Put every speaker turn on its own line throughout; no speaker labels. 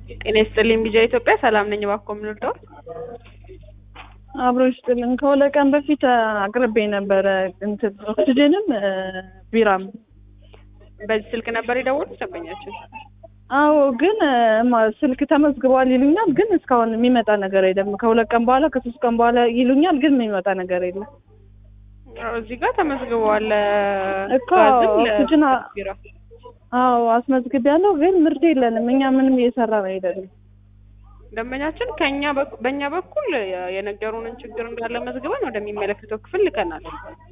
ጤና ይስጥልኝ ቢጃ ኢትዮጵያ ሰላም ነኝ። እባክዎ ምን ልርዳዎት?
አብሮ ይስጥልን። ከሁለት ቀን በፊት አቅርቤ ነበረ እንትን ኦክሲጅንም ቢራም።
በዚህ ስልክ ነበር የደወሉት ደንበኛችን?
አዎ ግን ማ- ስልክ ተመዝግቧል ይሉኛል፣ ግን እስካሁን የሚመጣ ነገር የለም። ከሁለት ቀን በኋላ ከሶስት ቀን በኋላ ይሉኛል፣ ግን የሚመጣ ነገር የለም
አዎ፣ እዚህ ጋር ተመዝግበዋል።
እኮ
ጋዝም
ኦክሲጅን አ-
ለቢራ
አዎ አስመዝግቤያለሁ፣ ግን ምርት የለንም። እኛ ምንም እየሰራ ነው አይደለም።
ደንበኛችን ከኛ በኩ- በእኛ በኩል የ- የነገሩንን ችግር እንዳለ መዝግበን ወደሚመለከተው ክፍል ልከናል።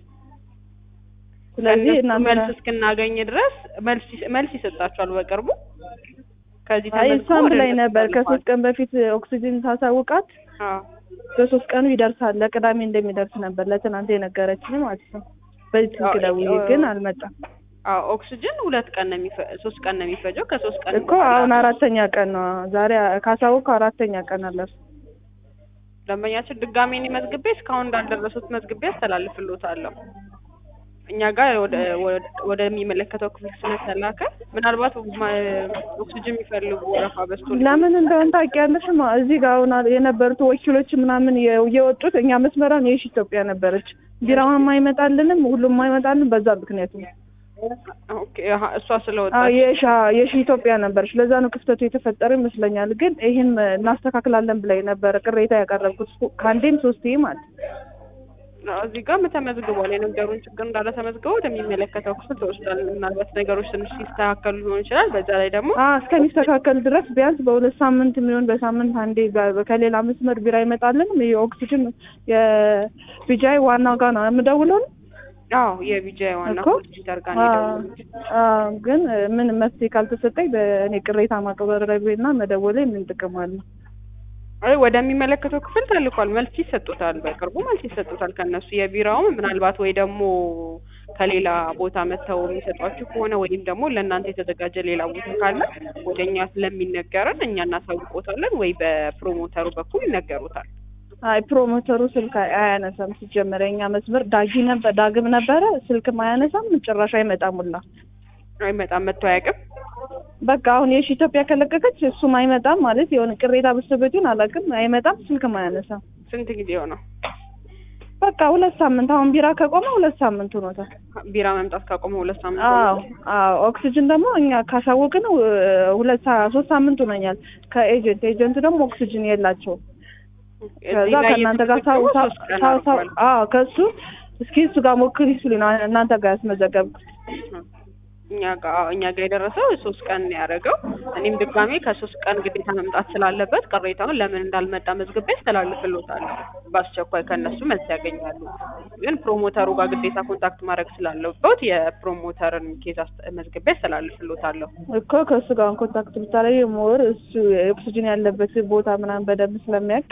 ስለዚህ
ከእነሱ
እናንተ
መልስ እስክናገኝ ድረስ መልስ ይስ- መልስ ይሰጣቸዋል በቅርቡ። ከዚህ
አይ
ተመዝግቦ
እሷም
ወደ
ላይ
እነሱ
ነበር
ተልኳል።
ከሶስት ቀን በፊት ኦክሲጅን ሳሳውቃት
አዎ
በሶስት ቀኑ ይደርሳል ለቅዳሜ እንደሚደርስ ነበር ለትናንት የነገረችኝ ማለት ነው። በዚህ ስልክ
አዎ፣
ደውዬ
አዎ።
ግን አልመጣም
አዎ ኦክሲጅን ሁለት ቀን ነው የሚፈ ሶስት ቀን ነው የሚፈጀው። ከሶስት ቀን
እኮ አሁን አራተኛ ቀን ነው ዛሬ ካሳወቅኩ አራተኛ ቀን አለፍ
ደንበኛችን ድጋሜ እኔ መዝግቤ እስካሁን እንዳልደረሱት መዝግቤ አስተላልፍልዎታለሁ። እኛ ጋር ወደ ወደ- ወደሚመለከተው ክፍል ስለተላከ ምናልባት ማ- ኦክሲጅን የሚፈልጉ ወረፋ በዝቶ ሊሆን
ለምን እንደሆነ ታውቂያለሽ? ማ እዚህ ጋር አሁን የነበሩት ወኪሎች ምናምን የ- የወጡት እኛ መስመራን የሺ ኢትዮጵያ ነበረች። ቢራውን አይመጣልንም፣ ሁሉም አይመጣልን። በዛ ምክንያት ነው
ኦኬ፣ አሀ፣ እሷ ስለወጣ
አዎ፣ የሻ የሺ ኢትዮጵያ ነበረች። ለዛ ነው ክፍተቱ የተፈጠረ ይመስለኛል። ግን ይህን እናስተካክላለን ብላይ ነበረ ቅሬታ ያቀረብኩት ከአንዴም ሶስቴ ማለት ነው።
እዚህ ጋር ተመዝግቧል። የነገሩን ችግር እንዳለ ተመዝግበው ወደሚመለከተው ክፍል ተወስዷል። ምናልባት ነገሮች ትንሽ ሲስተካከሉ ሊሆን ይችላል። በዛ ላይ ደግሞ
አዎ እስከሚስተካከል ድረስ ቢያንስ በሁለት ሳምንት የሚሆን በሳምንት አንዴ በ- ከሌላ መስመር ቢራ አይመጣልንም። የኦክሲጅን የቢጃይ ዋናው ጋር ነው የምደውለው ነው
አዎ የቢጃይ ዋና
እኮ
ኮምፒውተር ጋር ነው የደወሉት።
አዎ፣ ግን ምን መፍትሄ ካልተሰጠኝ በእኔ ቅሬታ ማቅረቤና መደወሌ ምን ጥቅም አለው?
አይ ወደሚመለከተው ክፍል ተልኳል። መልስ ይሰጡታል። በቅርቡ መልስ ይሰጡታል። ከነሱ የቢራውም ምናልባት ወይ ደግሞ ከሌላ ቦታ መጥተው የሚሰጧችሁ ከሆነ ወይም ደግሞ ለእናንተ የተዘጋጀ ሌላ ቦታ ካለ ወደ እኛ ስለሚነገረን እኛ እናሳውቆታለን፣ ወይ በፕሮሞተሩ በኩል ይነገሩታል።
አይ ፕሮሞተሩ ስልክ አይ- አያነሳም። ሲጀመር የኛ መስመር ዳጊ ነበር ዳግም ነበረ ስልክም አያነሳም፣ ጭራሽ አይመጣም ሁላ።
አይመጣም፣ መጥቶ አያውቅም።
በቃ አሁን የሺ ኢትዮጵያ ከለቀቀች እሱም አይመጣም ማለት የሆነ ቅሬታ በስተበቱን አላውቅም፣ አይመጣም፣ ስልክም አያነሳም።
ስንት ጊዜው ነው
በቃ ሁለት ሳምንት አሁን ቢራ ከቆመ ሁለት ሳምንት ሆኖታል።
ቢራ መምጣት ካቆመ? ሁለት ሳምንት
አዎ
ሆኖታል።
አዎ ኦክሲጅን ደግሞ እኛ ካሳወቅን እ፣ ሁለት ሳ- ሶስት ሳምንት ሆኖኛል። ከኤጀንት ኤጀንቱ ደግሞ ኦክሲጅን የላቸውም። ከዛ
እዚህ ላይ
ከእናንተ ጋር ሳው
የተመዘገበው
ሳው
ሶስት ቀን
ሳው ሳው
አልፏል።
አዎ ከሱ እስኪ እሱ ጋር ሞክሪ ሲሉኝ ነው እናንተ ጋር ያስመዘገብኩት።
እኛ ጋር አዎ፣ እኛ ጋር የደረሰው ሶስት ቀን ነው ያደረገው። እኔም ድጋሜ ከሶስት ቀን ግዴታ መምጣት ስላለበት ቅሬታውን ለምን እንዳልመጣ መዝግቤ አስተላልፍልዎታለሁ። በአስቸኳይ ከእነሱ መልስ ያገኛሉ። ግን ፕሮሞተሩ ጋር ግዴታ ኮንታክት ማድረግ ስላለበት የፕሮሞተርን ኬዝ አስ- መዝግቤ አስተላልፍልዎታለሁ።
እኮ ከእሱ ጋር ኮንታክት ብታደርጊ ሞር እሱ ኦክሲጅን ያለበት ቦታ ምናምን በደንብ ስለሚያውቅ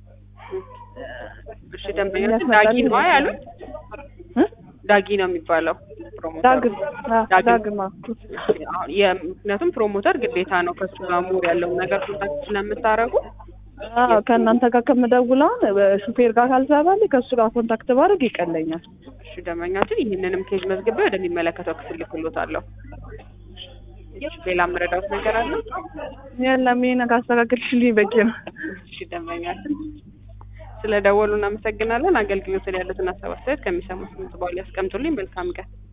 እሺ ደንበኞች
ያስመጣል
ዳጊ ነው ያሉት?
እ?
ዳጊ ነው የሚባለው ፕሮሞተሩ።
ዳግም አዎ፣
ዳግም።
ዳግም አዎ።
አሁን የ- ምክንያቱም ፕሮሞተር ግዴታ ነው ከሱ ጋር ሙር ያለውን ነገር ኮንታክት ስለምታደርጉ
አዎ ከእናንተ ጋር ከምደውለውን በሹፌር ጋር ካልሰራልኝ ከእሱ ጋር ኮንታክት ባደርግ ይቀለኛል።
እሺ ደንበኛችን ይህንንም ኬዝ መዝግቤ ወደሚመለከተው ክፍል ልክሎታለሁ። እሺ ሌላ መረዳት ነገር አለ?
የለም ይሄን ካስተካከልሽልኝ በቂ ነው።
እሺ ደንበኛችን ስለ ደወሉ እናመሰግናለን። አገልግሎት ላይ ያሉትን ሀሳብ አስተያየት ከሚሰሙት ድምጽ በኋላ ያስቀምጡልኝ። መልካም ቀን።